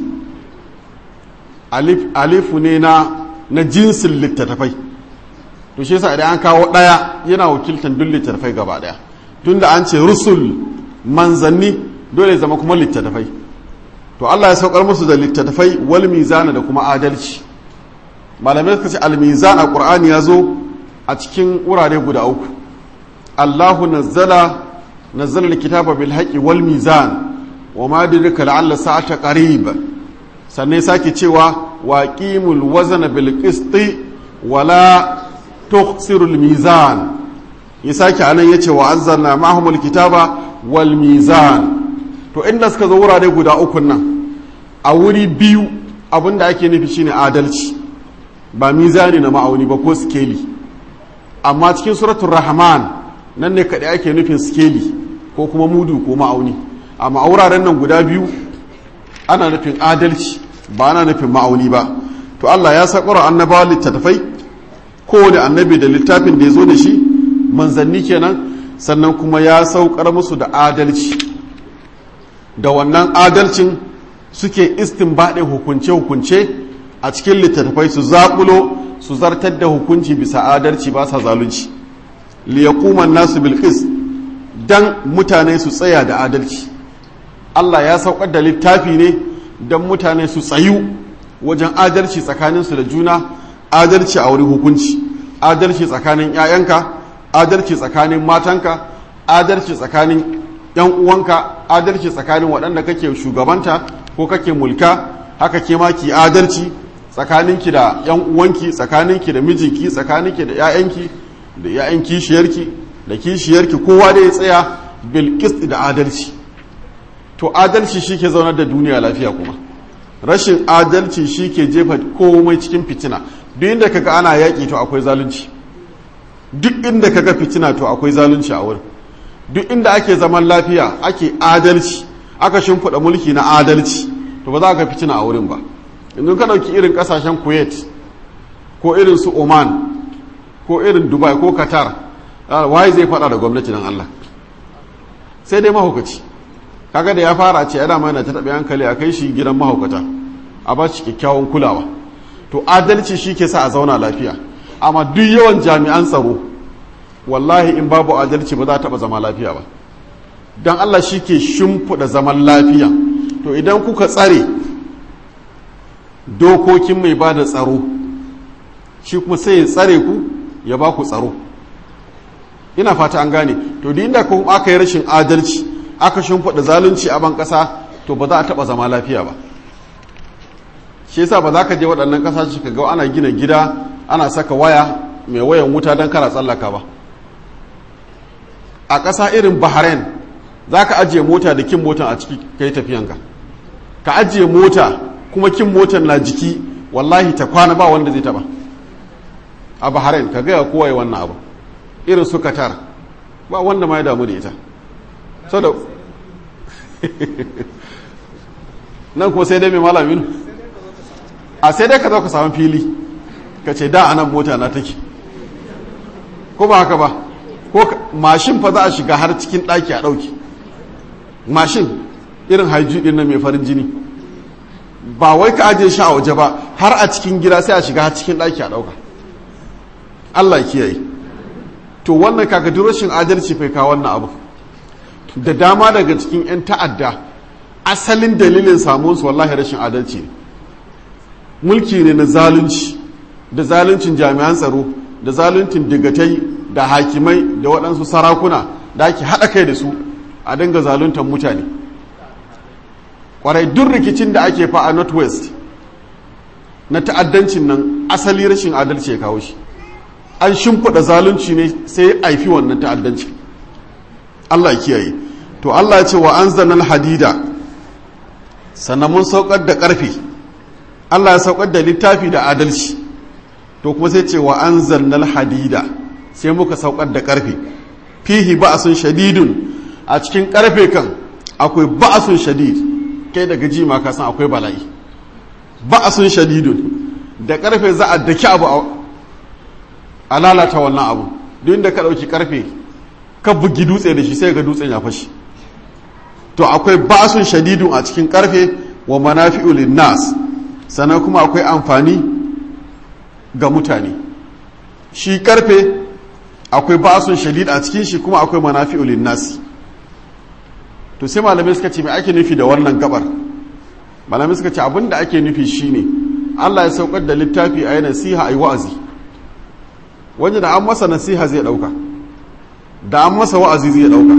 alif alifu ne na na jinsin littattafai to shi yasa idan an kawo daya yana wakiltan duk littattafai gaba daya tunda an ce rusul manzanni dole zama kuma littattafai to Allah ya saukar musu da littattafai wal mizana da kuma adalci malamai suka ce al mizan a qur'ani ya zo a cikin wurare guda uku Allahu nazzala nazzala alkitaba bil haqqi wal mizan wa ma dirka la'alla sa'ata qarib sannan sake cewa waqimul wazna bil qisti wala tukhsiru al mizan ya sake anan yace wa anzalna ma'ahumul kitaba wal mizan to inda suka zo wurare guda uku nan a wuri biyu abinda ake nufi shine adalci ba mizani na ma'auni ba ko skeli amma cikin suratul rahman nan ne kaɗai ake nufin skeli ko kuma mudu ko ma'auni amma a wuraren nan guda biyu ana nufin adalci ba ana nufin ma'auni ba to Allah ya saƙura annabawa littattafai kowane annabi da littafin da ya zo da shi manzanni kenan sannan kuma ya saukar musu da adalci da wannan adalcin suke istinbaɗin hukunce-hukunce a cikin littattafai su zaƙulo su zartar da hukunci bisa adalci ba sa zalunci liyakuman nasu bilkis dan mutane su tsaya da adalci Allah ya saukar da littafi ne don mutane su tsayu wajen adalci tsakaninsu da juna adalci a wurin hukunci adalci tsakanin 'ya'yanka adalci tsakanin matanka adalci tsakanin 'yan uwanka adalci tsakanin waɗanda kake shugabanta ko kake mulka haka ke ma ki adalci tsakaninki da 'yan uwanki tsakaninki da mijinki tsakaninki da 'ya'yanki da 'ya'yan kishiyarki da kishiyarki kowa da ya tsaya bilkis da adalci to adalci shi ke zaunar da duniya lafiya kuma rashin adalci shi ke jefa komai cikin fitina duk inda kaga ana yaƙi to akwai zalunci duk inda kaga fitina to akwai zalunci a wurin duk inda ake zaman lafiya ake adalci aka shimfiɗa mulki na adalci to ba za ka fitina a wurin ba yanzu ka ɗauki irin ƙasashen kuwait ko irin su oman ko irin dubai ko qatar waye zai faɗa da gwamnati nan allah sai dai mahaukaci kaga da ya fara ce yana mana ta taɓa hankali a kai shi gidan mahaukata a ba shi kyakkyawan kulawa to adalci shi ke sa a zauna lafiya amma duk yawan jami'an tsaro wallahi in babu adalci ba za a taɓa zama lafiya ba don Allah shi ke shimfiɗa zaman lafiya to idan kuka tsare dokokin mai ba da tsaro shi kuma sai ya tsare ku ya ba ku tsaro ina fata an gane to da inda kuma aka yi rashin adalci aka shimfiɗa zalunci a ban ƙasa to ba za a taɓa zama lafiya ba shi yasa ba za ka je waɗannan ƙasashe ka ga ana gina gida ana saka waya mai wayan wuta don kara tsallaka ba a ƙasa irin bahrain za ka ajiye mota da kin motan a ciki ka yi tafiyanka ka ajiye mota kuma kin motan na jiki wallahi ta kwana ba wanda zai taba a bahrain ka gaya kowa yi wannan abu irin su qatar ba wanda ma ya damu da ita so da nan kuma sai dai mai malamin a sai dai ka zo ka samu fili ka ce da anan mota na take ko ba haka ba ko mashin fa za a shiga har cikin ɗaki a ɗauki mashin irin haiju ɗin na mai farin jini ba wai ka ajiye shi a waje ba har a cikin gida sai a shiga har cikin ɗaki a ɗauka Allah kiyaye to wannan kaga duk rashin adalci fai kawo wannan abu da dama daga cikin 'yan ta'adda asalin dalilin samuwarsu wallahi rashin adalci ne mulki ne na zalunci da zaluncin jami'an tsaro da zaluncin digatai da hakimai da waɗansu sarakuna da ake haɗa kai da su a dinga zaluntar mutane ƙwarai duk rikicin da ake fa a northwest na ta'addancin nan asali rashin adalci ya kawo shi an shimfiɗa zalunci ne sai ya aifi wannan ta'addanci Allah kiyaye to Allah ya ce wa anzalna hadida sannan mun saukar da ƙarfe Allah ya saukar da littafi da adalci to kuma sai ce wa anzalna hadida sai muka saukar da ƙarfe fihi ba'asun shadidun a cikin ƙarfe kan akwai ba'asun shadid kai daga ji ma ka san akwai bala'i ba'asun shadidun da ƙarfe za a daki abu a lalata wannan abu duk inda ka ɗauki ƙarfe ka bugi dutse da shi sai ga dutsen ya fashi to akwai ba'asun shadidun a cikin ƙarfe wa manafi'u linnas sannan kuma akwai amfani ga mutane shi ƙarfe akwai ba'asun shadid a cikin shi kuma akwai manafi'u linnas to sai malamai suka ce mai ake nufi da wannan gabar malamai suka ce abin da ake nufi shine Allah ya saukar da littafi a yi nasiha a yi wa'azi wanda da an masa nasiha zai ɗauka da an masa wa'azi zai ɗauka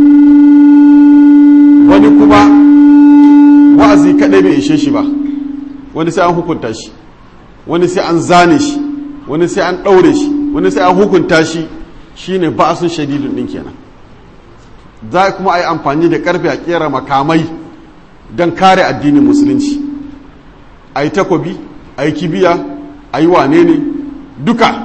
wani kuma wa'azi kaɗai bai ishe shi ba wani sai an hukunta shi wani sai an zane shi wani sai an ɗaure shi wani sai an hukunta shi shine ba'asun shadidun ɗin kenan za kuma a yi amfani da ƙarfe a ƙera makamai don kare addinin musulunci a yi takobi a yi kibiya a yi wane ne duka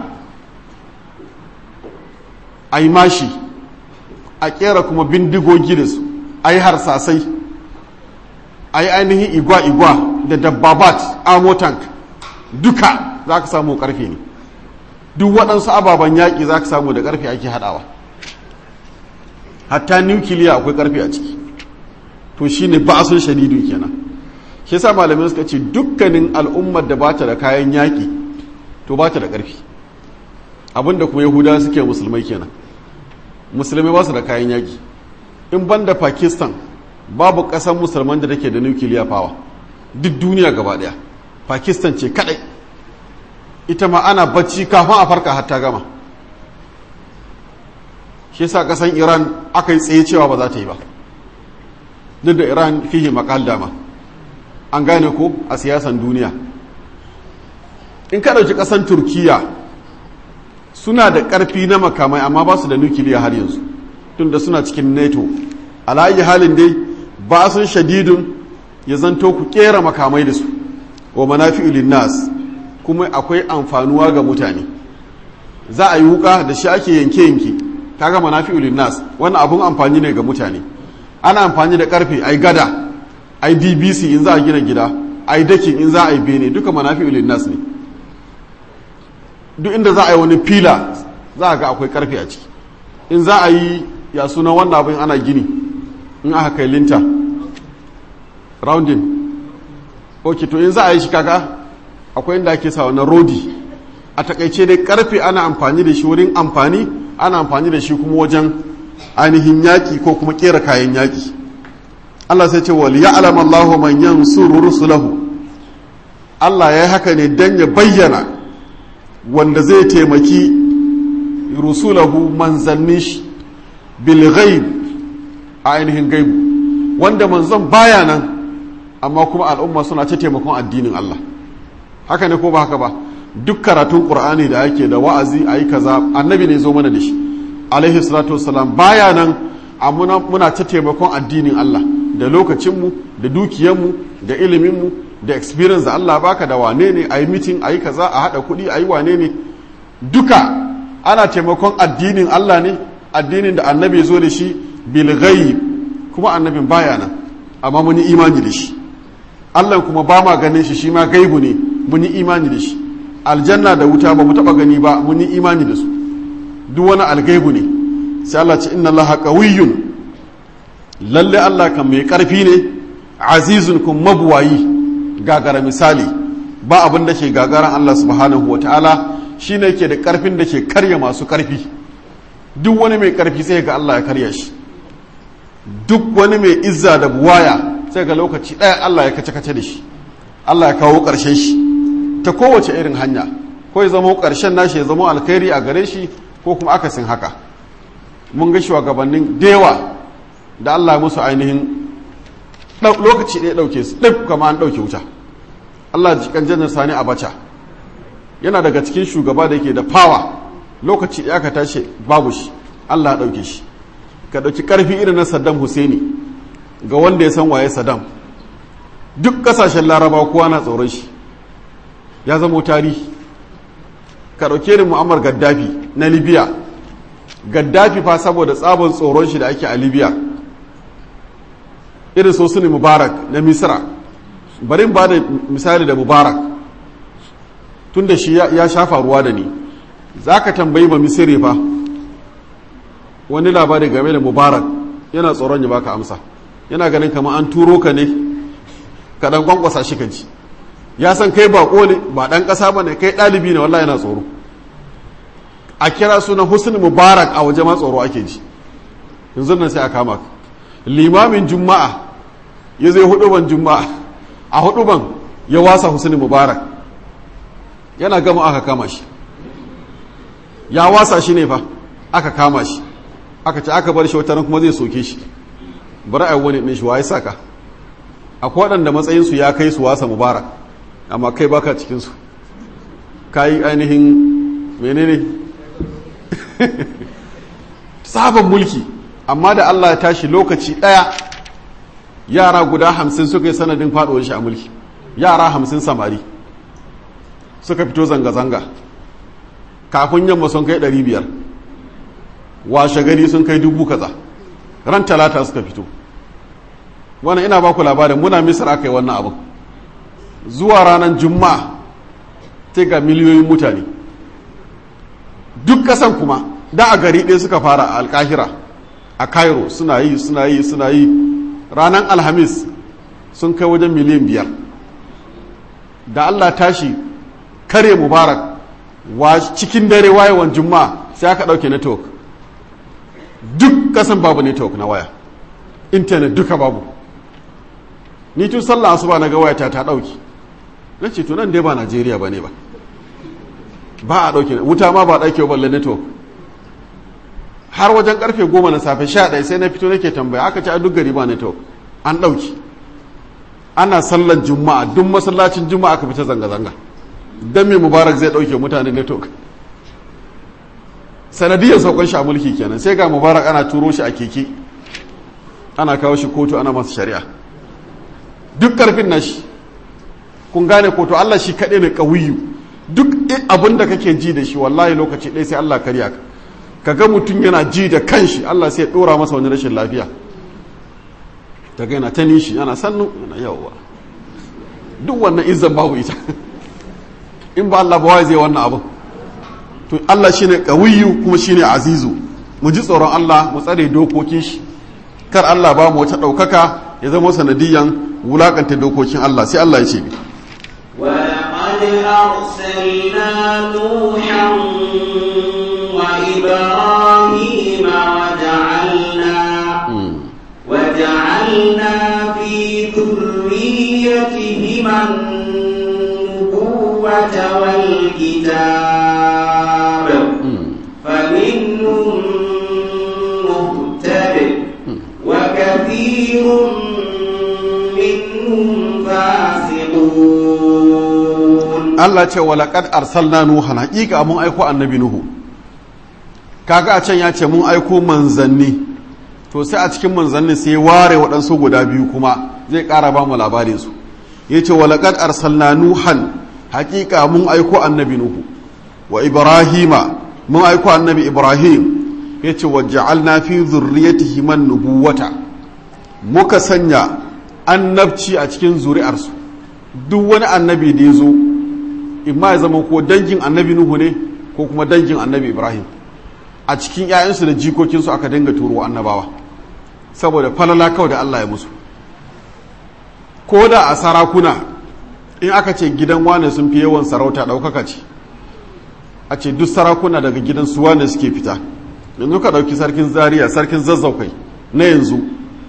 a yi mashi a ƙera kuma bindigogi da su a yi harsasai a yi ainihin igwa-igwa da dabbabat amo tank duka za ka samu ƙarfe ne duk waɗansu ababen yaƙi za ka samu da ƙarfe ake haɗawa hatta nukiliya akwai ƙarfe a ciki to shi ne ba sun shadidu kenan shi sa malamai suka ce dukkanin al'ummar da ba ta da kayan yaƙi to ba ta da ƙarfi abinda kuma yahudawa suke musulmai kenan musulmai ba su da kayan yaƙi in ban da pakistan babu ƙasar musulman da take da nukiliya fawa duk duniya gaba ɗaya pakistan ce kaɗai ita ma ana bacci kafin a farka hatta gama shi yasa ƙasar iran aka yi tsaye cewa ba za ta yi ba duk da iran fihi makal dama an gane ko a siyasan duniya in ka ɗauki ƙasar turkiya suna da ƙarfi na makamai amma ba su da nukiliya har yanzu tun da suna cikin nato alayi halin dai ba sun shadidun ya zanto ku ƙera makamai da su wa manafi'u nas kuma akwai amfanuwa ga mutane za a yi wuka da shi ake yanke-yanke kaga manafi'u nas wannan abun amfani ne ga mutane ana amfani da karfe ai gada ai bbc in za a gina gida ai dakin in za a yi bene duka manafi'u nas ne duk inda za a yi wani fila za a ga akwai karfe a ciki in za a yi ya suna wannan abin ana gini in aka kai linta rounding ok to in za a yi shi kaga akwai inda ake sa wani rodi a takaice dai karfe ana amfani da shi wurin amfani ana amfani da shi kuma wajen ainihin yaƙi ko kuma ƙera kayan yaƙi Allah sai ce wal ya'lam Allahu man yansuru rusulahu Allah ya yi haka ne dan ya bayyana wanda zai taimaki rusulahu manzannin shi bil ghaib a ainihin gaibu wanda manzon baya nan amma kuma al'umma suna ta taimakon addinin Allah haka ne ko ba haka ba duk karatun qur'ani da ake da wa'azi ayi kaza annabi ne zo mana da shi alaihi salatu wassalam baya nan amma muna ta taimakon addinin Allah da lokacinmu da dukiyanmu da iliminmu da experience da Allah baka da wane ne ayi meeting ayi kaza a hada kuɗi ayi wane ne duka ana taimakon addinin Allah ne addinin da annabi zo da shi bil ghaib kuma annabin baya nan amma mun yi imani da shi Allah kuma ba ma ganin shi shi ma gaibu ne mun yi imani da shi aljanna da wuta ba mu taba gani ba mun yi imani da su duk wani algaibu ne sai Allah ce inna Allah qawiyyun lalle Allah kan mai karfi ne azizun kun mabuwayi gagara misali ba abin da ke gagaran Allah subhanahu wataala shine yake da karfin da ke karya masu karfi duk wani mai karfi sai ga Allah ya karya shi duk wani mai izza da buwaya sai ga lokaci ɗaya Allah ya kace-kace da shi Allah ya kawo ƙarshen shi ta kowace irin hanya ko ya zama ƙarshen nashi ya zama alkhairi a gare shi ko kuma akasin haka mun ga shugabannin dewa da Allah ya musu ainihin lokaci ɗaya ɗauke su ɗif kama an ɗauke wuta Allah ji kan janar sani abacha yana daga cikin shugaba da yake da fawa lokaci ɗaya ka tashi babu shi Allah ya ɗauke shi ka ɗauki ƙarfi irin na saddam husaini ga wanda ya san waye saddam duk ƙasashen laraba kowa na tsoron shi ya zama tarihi ka ɗauke irin mu'ammar gaddafi na libya gaddafi fa saboda tsabon tsoron shi da ake a libya irin sosuni mubarak na misra bari ba da misali da mubarak tun da shi ya shafa ruwa da ni za ka tambayi ba misiri fa wani labari game da mubarak yana tsoron ya baka amsa yana ganin kamar an turo ka ne ka dan kwankwasa shi kanci ya san kai bako ne ba dan kasa bane kai dalibi ne wallahi yana tsoro a kira sunan husn mubarak a waje ma tsoro ake ji yanzu nan sai a kama ka limamin juma'a ya zai huduban juma'a a huduban ya wasa husn mubarak yana gama aka kama shi ya wasa shi ne fa aka kama shi aka ce aka bar shi wata kuma zai soke shi bari a wani ɗin shi wa ya saka akwai waɗanda matsayinsu ya kai su wasa mubarak amma kai baka cikinsu ka yi ainihin menene sabon mulki amma da allah ya tashi lokaci ɗaya yara guda hamsin suka yi sanadin faɗuwar shi a mulki yara hamsin samari suka fito zanga-zanga kafin yamma sun kai ɗari biyar washe gari sun kai dubu kaza ran talata suka fito wannan ina baku labarin muna misir aka yi wannan abin zuwa ranar juma'a ta ga miliyoyin mutane duk kasan kuma da a gari ɗaya suka fara a alkahira a cairo suna yi suna yi suna yi ranar alhamis sun kai wajen miliyan biyar da allah tashi kare mubarak wa cikin dare wayewan juma'a sai aka ɗauke network duk kasan babu network na waya intanet duka babu ni tun sallah asuba na ga wayata ta dauki na ce tunan dai ba najeriya ba ne ba ba a dauke wuta ma ba a dauke balle network har wajen karfe goma na safe sha ɗaya sai na fito nake tambaya aka ce a duk gari ba network an dauki ana sallar juma'a duk masallacin juma'a aka fita zanga-zanga don me mubarak zai dauke mutane network sanadiyar saukon shi a mulki kenan sai ga mubarak ana turo shi a keke ana kawo shi kotu ana masa shari'a duk karfin nashi kun gane kotu Allah shi kaɗai ne ƙawiyu duk abin da kake ji da shi wallahi lokaci ɗaya sai Allah karya ka ka ga mutum yana ji da kanshi Allah sai ya ɗora masa wani rashin lafiya daga yana ta nishi yana sannu yana yawa duk wannan izzan babu ita in ba Allah ba wai zai wannan abin to Allah shine qawiyu kuma shine azizu mu ji tsoron Allah mu tsare dokokin shi kar Allah ba mu wata daukaka ya zama sanadiyan wulakanta dokokin Allah sai Allah ya ce ولقد أرسلنا نوحا وإبراهيم وجعلنا وجعلنا في ذريتهما النبوة والكتاب فمنهم مهتد وكثير منهم فاسقون Allah ce wa laqad arsalna nuhan haqiqa mun aiko annabi nuhu kaga a can ya ce mun aiko manzanni to sai a cikin manzanni sai ya ware waɗansu guda biyu kuma zai ƙara ba mu labarin su yace wa laqad arsalna nuhan haqiqa mun aiko annabi nuhu wa ibrahima mun aiko annabi ibrahim yace wa ja'alna fi dhurriyyatihi man nubuwata muka sanya annabci a cikin zuri'arsu duk wani annabi da ya zo imma ya zama ko dangin annabi nuhu ne ko kuma dangin annabi ibrahim a cikin 'ya'yansu da jikokinsu aka dinga turo annabawa saboda falala kawai da allah ya musu ko da a sarakuna in aka ce gidan wane sun fi yawan sarauta ɗaukaka ce a ce duk sarakuna daga gidan su wane suke fita yanzu ka ɗauki sarkin zaria sarkin zazzaukai na yanzu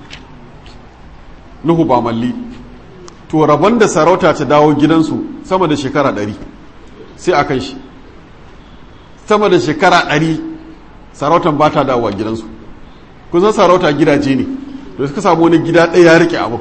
nuhu ba malli to rabon da sarauta ta dawo gidansu sama da shekara ɗari sai a kan shi sama da shekara ɗari sarautan ba ta dawowa gidansu kusan sarauta gidaje ne da suka samu wani gida ɗaya ya rike abu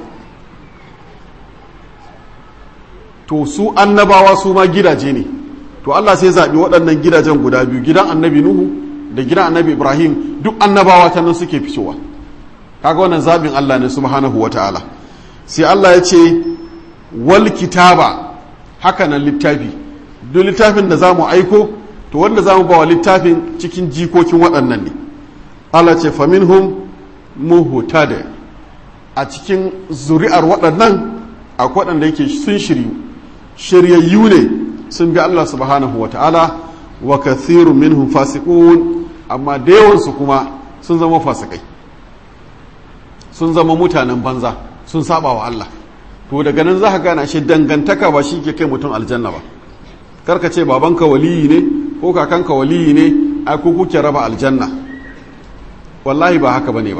to su annabawa su ma gidaje ne to Allah sai zaɓi waɗannan gidajen guda biyu gidan annabi nuhu da gidan annabi ibrahim duk annabawa ta nan suke fitowa kaga wannan zaɓin Allah ne subhanahu wa ta'ala sai Allah ya ce wal kitaba haka nan littafi duk littafin da za mu aiko to wanda za mu ba wa littafin cikin jikokin waɗannan ne Allah ce faminhum muhutada a cikin zuri'ar waɗannan akwai waɗanda yake sun shiryu shiryayyu ne sun bi Allah subhanahu wa ta'ala wa kathiru minhum fasiqun amma da yawansu kuma sun zama fasikai sun zama mutanen banza sun saba wa Allah to daga nan za ka gana shi dangantaka ba shi ke kai mutum aljanna ba karka ce babanka waliyi ne ko kakanka waliyi ne ai ko kuke raba aljanna wallahi ba haka bane ba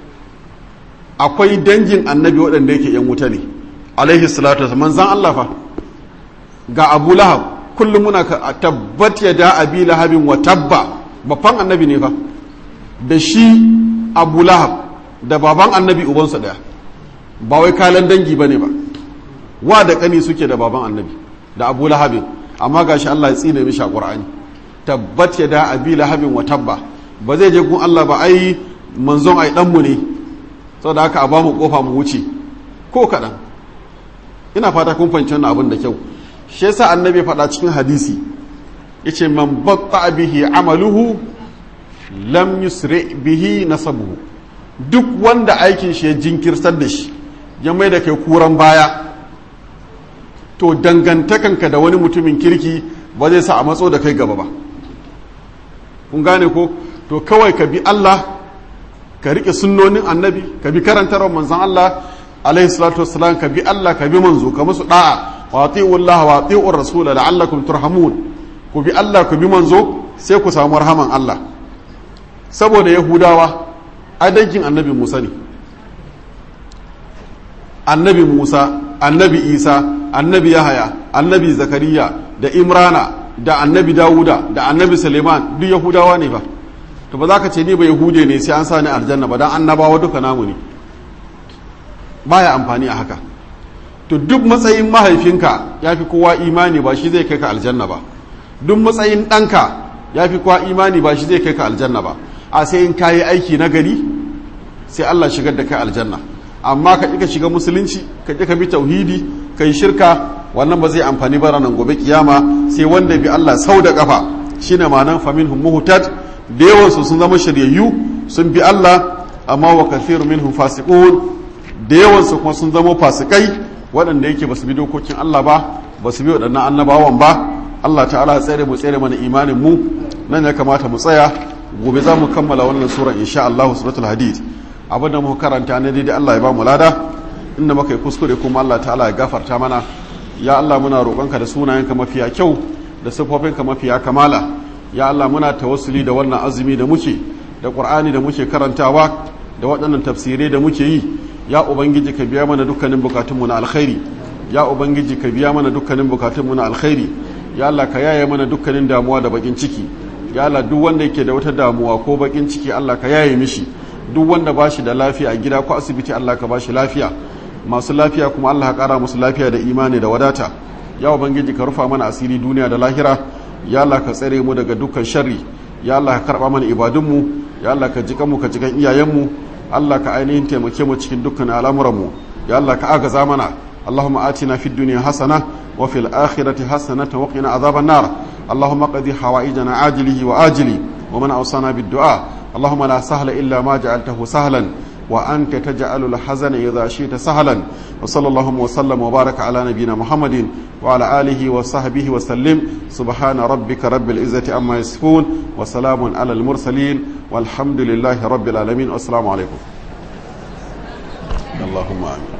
akwai dangin annabi waɗanda yake yan wuta ne alaihi salatu wasallam manzan Allah fa ga Abu Lahab kullum muna ka tabbat ya da abi lahabin wa tabba babban annabi ne fa da shi Abu Lahab da baban annabi ubansa daya ba wai kalan dangi bane ba wa da kani suke da baban annabi da Abu Lahabin amma gashi Allah ya tsine mishi a Qur'ani tabbat ya da abi lahabin wa tabba ba zai je gun Allah ba ai manzon ai dan mu ne saboda haka a ba mu kofa mu wuce ko kadan ina fata kun fahimci wannan abin da kyau shi yasa annabi faɗa cikin hadisi yace man batta bihi amaluhu lam yusri bihi nasabuhu duk wanda aikin shi ya jinkirtar da shi ya mai da kai kuran baya to dangantakanka da wani mutumin kirki ba zai sa a matso da kai gaba ba kun gane ko to kawai ka bi Allah ka rike sunnonin annabi ka bi karantarwar manzon Allah alaihi salatu wassalam ka bi Allah ka bi manzo ka musu da'a wa ati'u Allah wa ati'u rasul la'allakum turhamun ku bi Allah ku bi manzo sai ku samu rahaman Allah saboda yahudawa adaikin annabi Musa ne annabi Musa annabi Isa annabi Yahaya annabi Zakariya da Imrana da annabi Dawuda da annabi Suleiman duk yahudawa ne ba to ba za ka ce ni ba yahude ne sai an sa ni aljanna ba dan annabawa duka namu ne baya amfani a haka to duk matsayin mahaifinka ya fi kowa imani ba shi zai kai ka aljanna ba duk matsayin ɗanka ya fi kowa imani ba shi zai kai ka aljanna ba a sai in kayi aiki na gari sai Allah shigar da kai aljanna amma ka ka shiga musulunci ka ka bi tauhidi ka yi shirka wannan ba zai amfani ba ranar gobe kiyama sai wanda bi Allah sau da kafa shine ma'anan faminhum muhtad da yawansu sun zama shiryayyu sun bi Allah amma wa kathiru minhum fasiqun da yawansu kuma sun zama fasikai waɗanda yake ba su bi dokokin Allah ba ba su bi waɗannan annabawan ba Allah ta'ala ya tsere mu tsere mana imanin mu nan ya kamata mu tsaya gobe za mu kammala wannan sura insha Allah suratul hadid abinda muka karanta ne dai Allah ya ba mu lada inda muka yi kuskure kuma Allah ta'ala ya gafarta mana ya Allah muna roƙonka da sunayenka mafiya kyau da siffofinka mafiya kamala ya Allah muna tawassuli da wannan azumi da muke da ƙur'ani da muke karantawa da waɗannan tafsirai da muke yi ya ubangiji ka biya mana dukkanin bukatunmu na alkhairi ya ubangiji ka biya mana dukkanin bukatunmu na alkhairi ya Allah ka yaye mana dukkanin damuwa da bakin ciki ya Allah duk wanda yake da wata damuwa ko bakin ciki Allah ka yaye mishi duk wanda ba shi da lafiya a gida ko asibiti Allah ka ba shi lafiya masu lafiya kuma Allah ka kara musu lafiya da imani da wadata ya ubangiji ka rufa mana asiri duniya da lahira ya Allah ka tsare mu daga dukkan sharri ya Allah ka karba mana ibadunmu ya Allah ka jikan mu ka jikan iyayenmu Allah ka ainihin taimake mu cikin dukkan al'amuranmu ya Allah ka agaza mana اللهم آتنا في الدنيا حسنة وفي الآخرة حسنة وقنا عذاب النار اللهم قضي حوائجنا عاجله وآجله ومن أوصانا بالدعاء اللهم لا سهل إلا ما جعلته سهلا وأنت تجعل الحزن إذا شئت سهلا وصلى اللهم وسلم وبارك على نبينا محمد وعلى آله وصحبه وسلم سبحان ربك رب العزة أما يصفون وسلام على المرسلين والحمد لله رب العالمين والسلام عليكم اللهم آمين